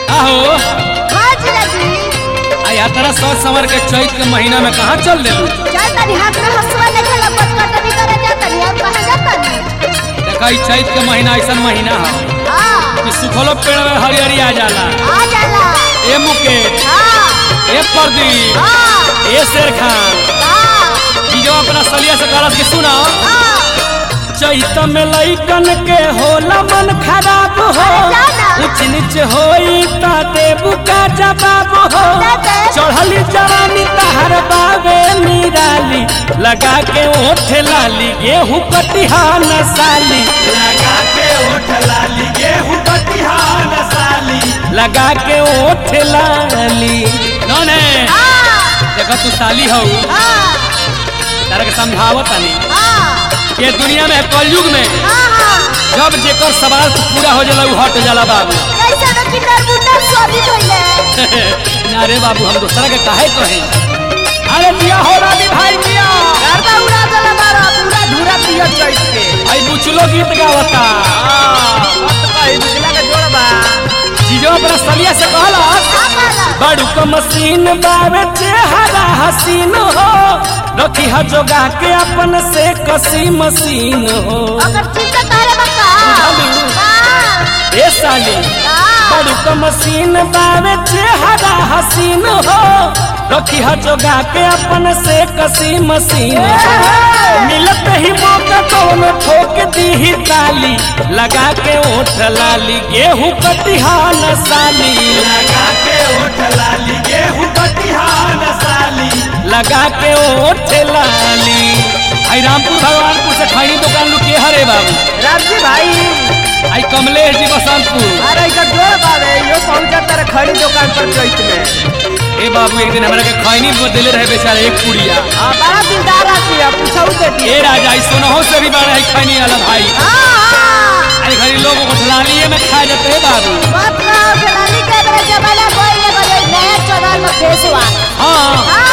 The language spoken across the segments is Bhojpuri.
आहो हाँ जीजाजी आ यात्रा सोच समर के चैत के महीना में कहाँ चल देलू चल तनी हाथ में हंसुआ लेके लपट कटनी करे जातनी और कहाँ जातनी देखा ई चैत के महीना ऐसा महीना है हाँ कि सुखलो पेड़ में हरियरी आ जाला आ जाला ए मुकेश हाँ ए प्रदीप हाँ ए शेर खान हाँ ई जो अपना सलिया से करस के सुना हाँ चैत में लइकन के होला मन खराब हो जाना। ऊंच नीच होई ता देबू का जवाब हो दे। चढ़ली जवानी तहर बावे निराली लगा के ओठ लाली गेहूं कटिहान साली लगा के ओठ लाली गेहूं कटिहान साली लगा के ओठ लाली नौने हाँ देखो तू साली हो हाँ तारा के समझावत तानी हाँ ये दुनिया में कलयुग में हाँ जब जेकर सवाल पूरा हो जाला उ हट जाला बाबू कैसे न किन्नर मुन्नर स्वादिष्ट होइले ना रे बाबू हम दूसरा के काहे कहे अरे दिया हो रानी भाई दिया गरबा उड़ा देला बारा पूरा धूरा पियो चैत के आई बुचलो गीत गावता मत कही बिजला के जोड़बा चीजो अपना सलिया से कहला आपला बड़ू को मशीन बावे चेहरा हसीन हो रखी ह जोगा के अपन से कसी मशीन हो अगर चिंता तारे बका हां ए साली बड़ू को मशीन बावे चेहरा हसीन हो रखी ह जोगा के अपन से कसी मशीन हो मिलत ही मौका कौन ठोक दी ही ताली लगा के ओठ लाली गेहूं कटिहान साली लगा के ओठ लाली गेहूं कटिहान साली लगा के ओठ लाली आई रामपुर भगवानपुर से खैनी दुकान लुके हरे बाबू रामजी भाई आई कमलेश जी बसंतपुर अरे इधर जोड़ बावे यो पहुंचा तेरे खड़ी दुकान पर चैत में ए बाबू एक दिन हमरा के खैनी बदले रहे बेचारे एक पुड़िया हां बड़ा दिलदार आदमी है पूछाऊ देती ए राजा ई सोनहो से भी बड़ा है खैनी वाला भाई हां अरे घरी लोग उठलालिए में खा जाते हैं बाबू बात रहा जलाली के बड़े जमाना कोई ले गए नया चौदह में फेसवा हाँ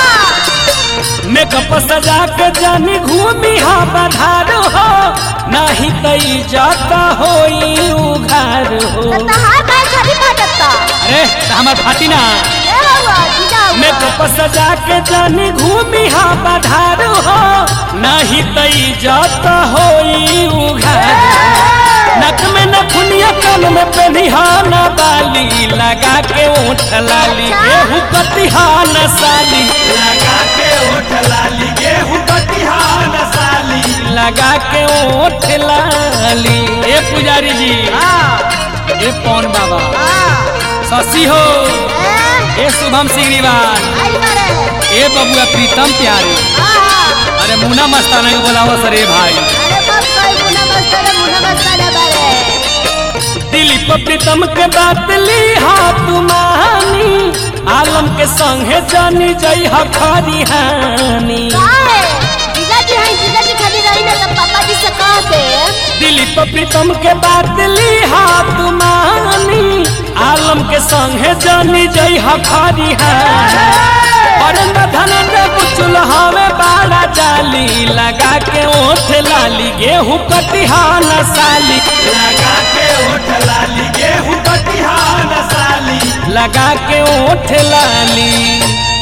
हां मेकअप सजा के जानी घूमी हा बधार हो नाही तई जाता होई उघार हो तहार भाई छवि काटता अरे त हमार फाटी ना ए हुआ जीजा हुआ मेकअप सजा के जानी घूमी हा बधार हो नाही तई जाता होई उघार नक में नखुनिया कान में पेनिहाना बाली लगा के ओठ लाली गेहूं कटिहान साली लगा के ओठ लाली गेहूं कटिहान साली लगा के ओठ लाली ए पुजारी जी हां ए पौन बाबा हां शशि हो ए ए शुभम सिग्रीवाल आई मारे ए बबुआ प्रीतम प्यारे हां अरे मुना मस्ताना के बोलावा सरे भाई अरे बस कोई मुना मस्ताना मुना मस्ताना बारे दिलीप प्रीतम के बात ली हाथ मानी आलम के संगे जानी जई हखारी हानी काहे जीजा जी हैं जीजा जी खाली रही ना तब पापा जी से कह दे दिलीप प्रीतम के बात ली हाथ मानी आलम के संगे जानी जई हखारी हानी और धनंद बुचुल हवे बाड़ा जाली लगा के ओठ लाली गेहूं कटिहान साली लगा के ओठ लाली गेहूं कटिहान साली लगा के ओठ लाली